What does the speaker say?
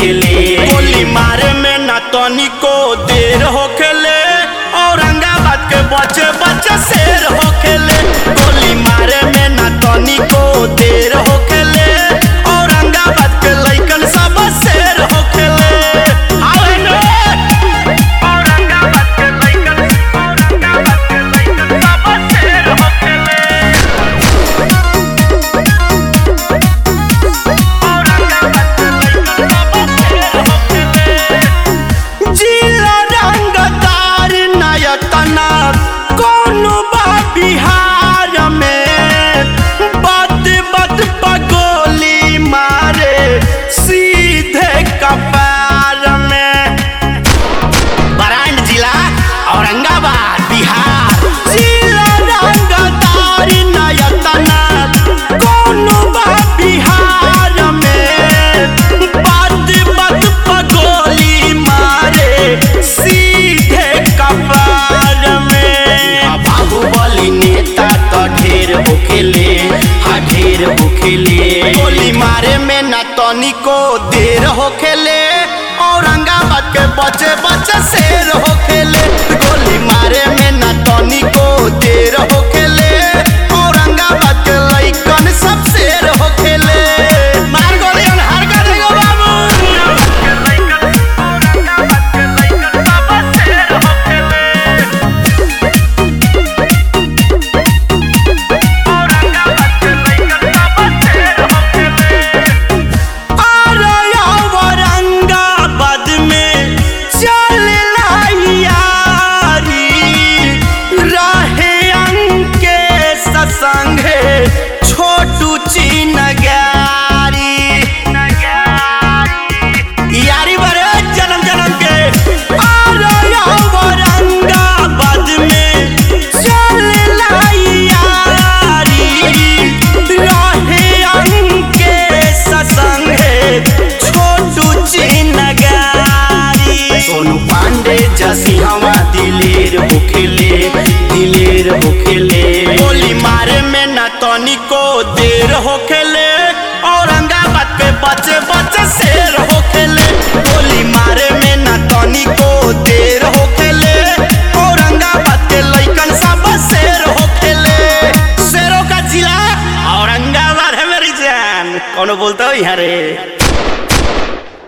होखेले गोली मारे में ना तनिको देर होखेले औरंगाबाद के बच्चे बच्चे शेर होखेले गोली मारे में ना तनिको देर होखेले औरंगाबाद के लइकन सब शेर होखेले आवे नो औरंगाबाद के लइकन औरंगाबाद के लइकन सब शेर होखेले जिला रंगदार नयतना कोनो बा बिहार में बद बद पगोली मारे सीधे कपार में बरांड जिला औरंगाबाद बिहार जिला रंगदार नयतना कोनो बा बिहार में बात बात पगोली मारे सीधे कपार में आ बाहुबली नेता तो ढेर होखेले हा ढेर होखेले गोली मारे में ना तनिको देर होखेले औरंगाबाद के बच्चे बच्चे शेर होखेले गोली मारे में ना तनिको देर होखेले औरंगाबाद के लइकन सब शेर होखेले मार गोलियन हर का देगो बाबू अरे औरंगाबाद में चलला यारी रहे अंके ससंगे छोटू चीन गारी यारी बरे जन्म जन्म के अरे औरंगाबाद में चलला यारी रहे अंके ससंगे छोटू चीन गारी सोनू पांडे जसी हवा दिलेर होखेले दिलेर होखेले गोली मारे में ना तनिको देर होखेले औरंगाबाद के बच्चे बच्चे शेर होखेले गोली मारे में ना तनिको देर होखेले औरंगाबाद के लइकन सब शेर होखेले शेरों का जिला औरंगाबाद है मेरी जान कौन बोलता हो यहाँ रे